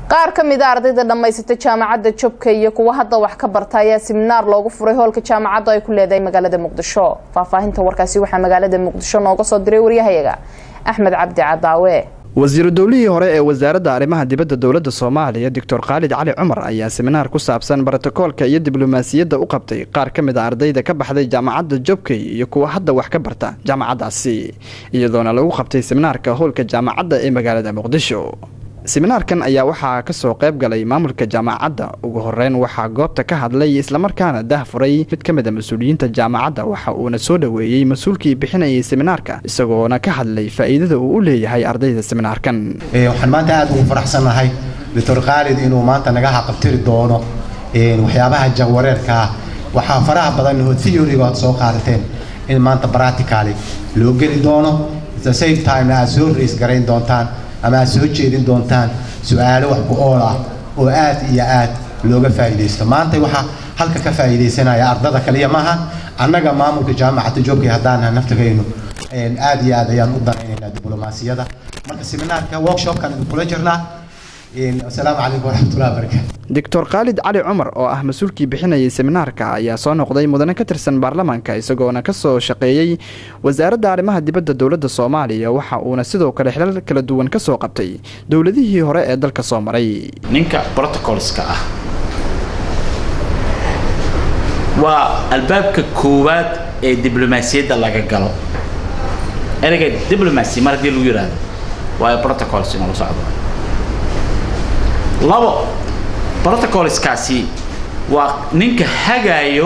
qaar ka mid a ardayda dhammaysata jaamacadda jobka iyo kuwa hadda wax ka barta ayaa siminaar loogu furay hoolka jaamacadda ay ku leedahay magaalada muqdisho faahfaahinta warkaasi waxaa magaalada muqdisho nooga soo diray waryahayaga axmed cabdi cadaawe wasiiru dowlihii hore ee wasaaradda arrimaha dibadda dowladda soomaaliya doctor khaalid cali cumar ayaa siminaar ku saabsan brotokoolka iyo diblomaasiyadda u qabtay qaar ka mid a ardayda ka baxday jaamacadda jobkey iyo kuwa hadda wax ka barta jaamacaddaasi iyadoona lagu qabtay siminaarka howlka jaamacadda ee magaalada muqdisho siminaarkan ayaa waxaa ka soo qayb galay maamulka jaamacadda ugu horeyn waxaa goobta ka hadlay islamarkaana dah furay mid ka mid a mas-uuliyiinta jaamacadda waxa uuna soo dhoweeyey mas-uulkii bixinayay siminaarka isagoona ka hadlay faa'iidada uu u leeyahay ardayda siminaarkan waxaan maanta aada ugu faraxsannahay doctor khaalid inuu maanta naga haqabtiri doono waxyaabaha jahwareerka ah waxaa faraha badan hood theoryga aad soo qaadateen in maanta practically loo geli doono the same time aad soo rays garayn doontaan ama aad soo jeedin doontaan su-aalo wax ku ool ah oo aad iyo aad looga faa'iidaysto maanta waxaa halka ka faa'iidaysanaya ardada kaliya maaha annaga maamulka jaamacadda joogkay haddaan naftigaynu aad iyo aad ayaan u danaynaynaa diblomaasiyada marka seminaarka workshopkan idinkula jirnaa asalaamu calaykum waraxmatullahi wabarakaatu doctor khaalid cali cumar oo ah mas-uulkii bixinayay seminaarka ayaa soo noqday mudane ka tirsan baarlamaanka isagoona ka soo shaqeeyey wasaaradda arrimaha dibadda dowladda soomaaliya waxa uuna sidoo kale xilal kala duwan ka soo qabtay dowladihii hore ee dalka soo maray ninka brotocolska ah waa albaabka koowaad ee diblomaasiyadda laga galo ereyga diblomacy mar haddii lagu yidhaahdo waa protocols inuu socdo labo protocolskaasi waa ninka hagaayo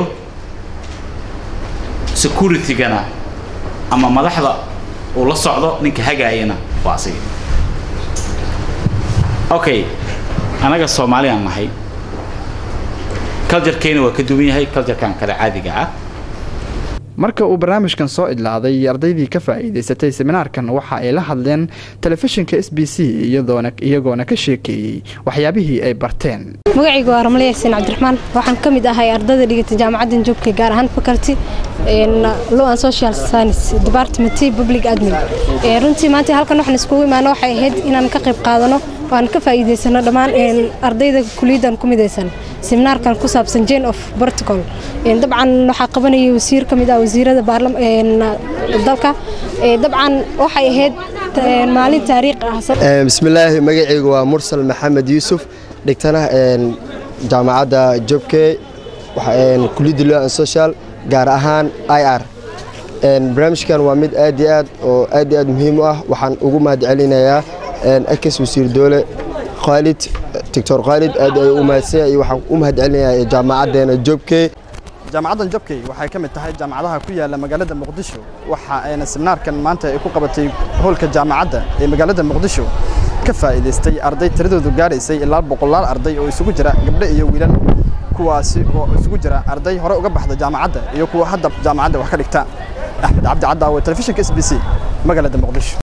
securitygana ama madaxda uu la socdo ninka hagaayana waa asiga okay anaga soomaaliyaan nahay culturekeena waa ka duwan yahay culturekan kale caadiga ah marka uu barnaamijkan soo idlaaday ardaydii ka faa'iidaysatay seminaarkan waxa ay la hadleen telefishinka s b c iyadoona iyagoona ka sheekeeyey waxyaabihii ay barteen magacaygu waa ramle yaasiin cabdiraxmaan waxaan ka mid ahay ardayda dhigata jaamacaddan joogka gaar ahaan faculty law and social science department public admin runtii maanta halkan waxaan iskugu imaano waxay ahayd inaan ka qayb qaadano oo aan ka faa'iidaysano dhammaan ardayda kuliyaddan ku midaysan seminaarkan ku saabsan jane of protocol dabcan waxaa qabanayay wasiir ka mid ah wasiirada dalka dabcan waxay ahayd maalin taariikh ah bismillaahi magacaygu waa mursal maxamed yuusuf dhigtana jaamacadda jobke kuliyadda law and social gaar ahaan i r barnaamijkan waa mid aad iyo aad oo aad iyo aad muhiim u ah waxaan ugu mahad celinayaa akis wasiir doole khaalid doctor khaalid aad ayuu u mahadsan iyo waxaan u mahad celinayaa jaamacaddeena jobke jaamacaddan jobkey waxay ka mid tahay jaamacadaha ku yaala magaalada muqdisho waxa ayna seminaarkan maanta ay ku qabatay hoolka jaamacadda ee magaalada muqdisho ka faa'iidaystay arday tiradoodu gaaraysay ilaa boqolaal arday oo isugu jira gabdho iyo wiilal kuwaasi oo isugu jira arday hore uga baxda jaamacadda iyo kuwa hadda jaamacadda wax ka dhigta axmed cabdi cadaawe telefishinka s b c magaalada muqdisho